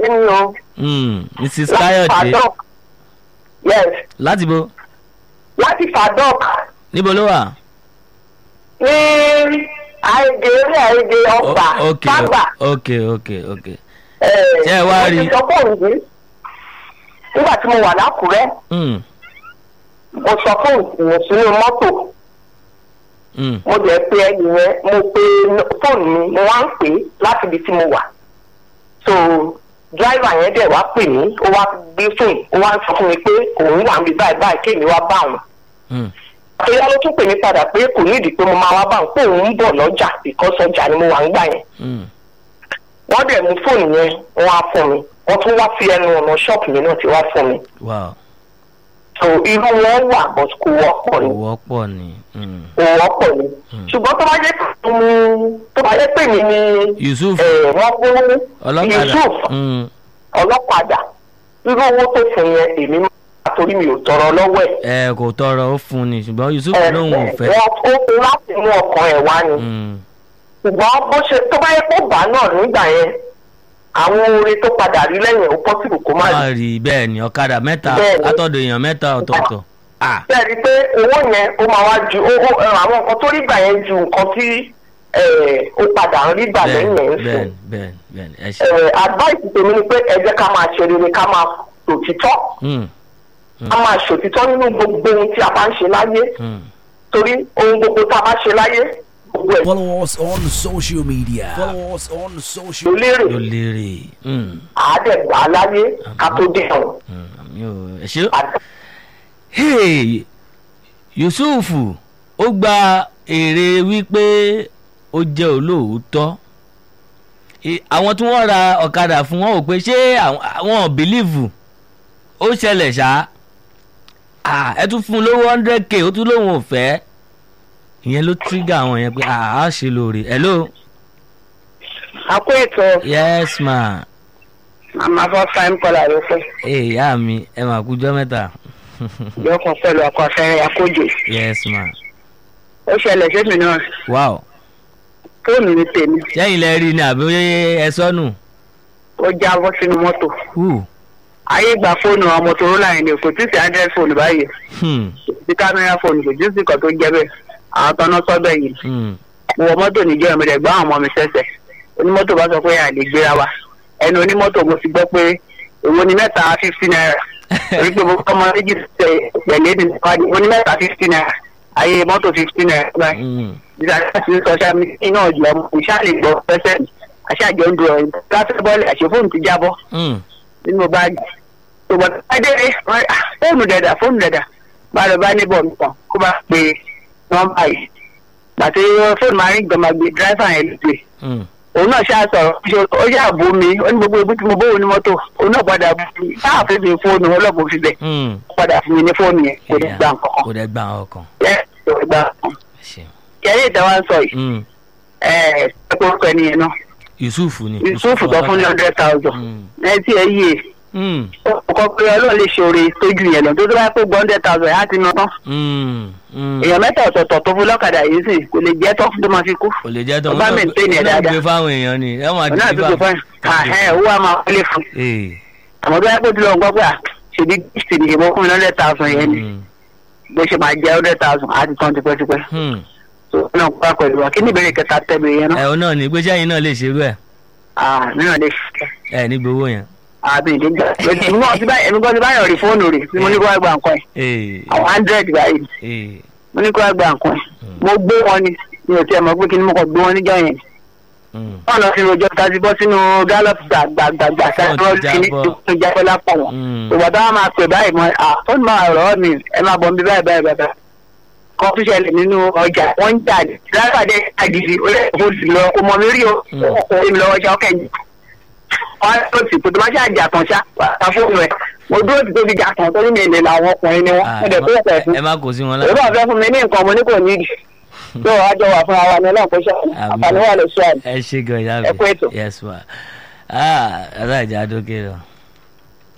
káyọ̀dé ni o. Hmm, mrs láti káyọ̀dé fàdọ́k yes láti bo láti fàdọ́k níbo ló wà. ní àìdè orí àìdè ọgbà O- ok fàgbà. ok ok ok Ṣé ẹ wá rí i? mo ti sọ fóònù yìí nígbà tí mo wà lákùrẹ́ Hmm, mo sọ fóònù yẹn sínú mọ́tò hmm, mo jẹ́ pé ẹni yẹn mo pe fóònù mi mo wá ń pè é láti ibi tí mo wà so dráìvà yẹn dẹ̀ wá pè mí ó wá gbé fóònù ó wá ń sọ fún mi pé òun wà níbi báyìí báyìí kéèmí wá bá òun hmm. àtúnyá ló tún pè mí padà pé kò nídìí pé mo máa wá bá òun pé òun ń bọ̀ lọ́jà because ọjà ni mo wà ń gbà yẹn hmm. wọ́n dẹ̀ mú fóònù yẹn wọ́n á fún mi wọ́n tún wá fi ẹnu ọ̀nà ṣọ́ọ̀pù mi náà ti wá fún mi wow so irú wọn wà but kò wọ́pọ̀ kò ni wọ́pọ̀ ni. Hmm. kò wọ́pọ̀ ni ṣùgbọ́n tó bá jẹ́ pé mi tó bá jẹ́ pé mi ni yusuf ẹ̀ wọ́n fún ọlọ́kadà Yusuf Hmm, ọlọ́padà irú owó tó fún yẹn èmi máa torí mi ò tọrọ lọ́wọ́ ẹ̀ ẹ kò tọrọ ó fún ni ṣùgbọ́n yusuf ẹ̀ lóun ò fẹ́. wọ́n ó fún láti mú ọkàn ẹ̀ wá ni Hmm, ṣùgbọ́n bó ṣe tó bá yẹ kó bá náà nígbà yẹn àwọn oore tó padà rí lẹ́yìn ó pọ́sibù kó má rí má rí bẹ́ẹ̀ ni ọ̀kadà mẹ́ta Bẹ́ẹ̀ ni. látọ̀dọ̀ èèyàn mẹ́ta ọ̀tọ̀ọ̀tọ̀. Ah, bẹ́ẹ̀ ni pé owó yẹn ó máa wá ju ó ó- ẹ, àwọn nǹkan tó rí gbà yẹn ju nǹkan tí ẹ, ó padà ń rí gbà lẹ́yìn yẹn ń bẹ́ẹ̀ sìn. bẹ́ẹ̀ bẹ́ẹ̀ ẹ ṣe. Ẹ, advice tèmi ni pé ẹ jẹ́ ká máa ṣe rere ká máa ṣòtítọ́ Hmm, ká máa ṣòtítọ́ nínú gbogbo ohun tí a bá ń ṣe láyé hmm. torí ohun gbogbo tá a bá ṣe láyé gbogbo ẹ̀ Follow us on social media. Follow us on ló social lérè ló lérè. Hmm, àádẹ́gbà láyé ká tó dé ọ̀hún. hmm, àmì ò ẹ ṣe. Hey, yusuf ó gba èrè wípé ó jẹ́ olóòótọ́ I- àwọn tí wọ́n ra ọ̀kadà fún wọn ò pé ṣé àwọn àwọn bìlíìfù ó ṣẹlẹ̀ ṣá Ah, ẹ tún fún un lówó hundred k ó tún lóun ò fẹ́ ìyẹn ló trigger àwọn yẹn pé ah, a ṣe lóore hello àpò ètò yes ma màmá fọ́ time kọ́là ló fẹ́ ee ìyá mi ẹ mà kújọ́ mẹ́ta yọkàn pẹ̀lú ọkọ̀ afẹ́rẹ́ akójò yes ma ó ṣẹlẹ̀ sẹ́mi náà wow fóònù mi tèmi sẹ́yìn lẹ rí ni àbí ẹ sọnù ó jábọ́ sínú mọ́tò Whew. ayé gba fóònù àwọn motorola yẹn ni kò tí ì sí android fóònù báyìí Hmm, sí kámẹ́rà fóònù kò tí ì sí kan tó jẹ́ bẹ́ẹ̀ àwọn tọ́nà sọ́bẹ̀ yìí hmm. mo wọ mọ́tò níjọ́ mi rẹ̀ gbọ́ àwọn ọmọ mi sẹ́sẹ̀ onímọ́tò bá sọ pé à lè gbéra wa ẹnu onímọ́tò mo ti gbọ́ pé èwo ni mẹ́ta fifty naira torí pé mo kọ́ ọmọ méjì tẹ pẹ̀lú èdè nípàdé oní mẹ́ta fifty naira ayé mọ́tò fifty naira báyìí Hmm. ìdájọ́ ti sọ ṣáà mi iná ọ̀jọ̀ ọmọ kò ṣáà lè gbọ́ pẹ́sẹ́ àṣàjọ ń dùn ọ̀yìn káfẹ́ bọ́ọ̀lì àṣẹ fóònù ti jábọ́ Hmm. nínú báàgì tó bọ̀ adé fóònù dẹ̀dà fóònù dẹ̀dà bá lọ bá níbọ̀ nìkan kó bá pe nọ́mbà yìí gbàtí fóònù máa ń gbọmọ gbé dráìfà yẹn lè gbé Hmm. òun náà ṣáà sọ̀rọ̀ ṣe ó yà bú mi ó ní gbogbo ibi tí mo bóun ní mọ́tò òun náà padà bú mi sáà fi mi fóònù ọlọ́gbọ̀n fi bẹ̀ Hmm. ó padà fún mi ní fóònù yẹn kò ní gbà nǹkan kò dẹ̀ gbà ọkàn kan kò ní gbà nǹkan ṣe. kẹrí ìtawà ń sọ yìí Hmm. ẹ ẹ kó orúkọ ẹni yẹn náà yusuf ni. yusuf tó fún ní hundred thousand Hmm. ẹ tí ẹ yé Hmm. ọkọ pé ọlọ́run lè ṣe oore tójú yẹn lọ tó tó bá pé gbọ́ hundred thousand á ti ná tán Hmm. Hmm. èèyàn mẹ́ta ọ̀tọ̀ọ̀tọ̀ tó fún lọ́kadà yìí sì kò lè jẹ́ tán tó máa fi kú kò lè jẹ́ tán Ọba maintain ẹ̀ ó náà dáadáa. gbé fáwọn èèyàn ni ẹ máa ọ̀nà dìbò àtúntò fún ẹ̀ owó a máa wọlé fún ee àmọ́ tó bá pé tó lọ gbọ́ pé à ṣèbí gift ni ìbọn fún mi hundred thousand yẹn ni Hmm. bó ṣe máa jẹ́ hundred thousand á ti tán tipẹ́tipẹ́ Hmm. tó náà kó pẹ̀lú wa kí ni ìbéèrè kẹta tẹ̀lé yẹn ẹ náà ọ náà ní pé sẹ́yìn náà lè ṣerú ẹ̀ ah mìíràn lè ṣe ẹ ní gbowó yẹn. àbí ìdíjà èmi náà ti báyìí èmi kan ti báyọ̀ rí fóònù rẹ̀ tí mo ní kó wá gba nǹkan ẹ̀ ee àwọn hundred báyìí ee mo ní kó wá gba nǹkan ẹ̀ mo gbé wọn ni mi ò tiẹ̀ mọ̀ pé kí ni mo kàn gbé wọn níjọ́ yẹn Hmm. wọn lọ sí rojọ́ tàbí bọ́ sínú gallop gbàgbàgbà sáré Wọ́n ti kìíní jábọ́. tó jábọ́ lápò wọn Hmm. ìwà táwọn máa pè báyìí mọ à ó ní máa rọ̀ ọ́ mi ẹ máa bọ̀ nbí báyìí báyìí báyìí kan tó ṣẹlẹ̀ nínú ọjà wọ́n ń jà ní lápàdé àgìdì ó lè kó sì lọ kó mọ mi rí o Mm. ó mi lọ́wọ́ ṣá ọkẹ́ yìí wọ́n á tó sì kó tó má ṣe àjà tán ṣá wà fóònù ẹ̀ mo dúró tí tó fi jà tán tó ní mi lè làwọn ọkùnrin ni wọ́n Ah, mo dẹ̀ tó pẹ̀ fún ẹ má kó sí wọn èyí bá fẹ́ fún mi ní nǹkan mo ní kò nídìí yóò wá jọ wà fún ara mi náà kó ṣe àǹfààní wà lè ṣe àná ẹ ṣe gan ìyá mi Ẹ kú ètò. yes ma ah aláìjà dókè lọ.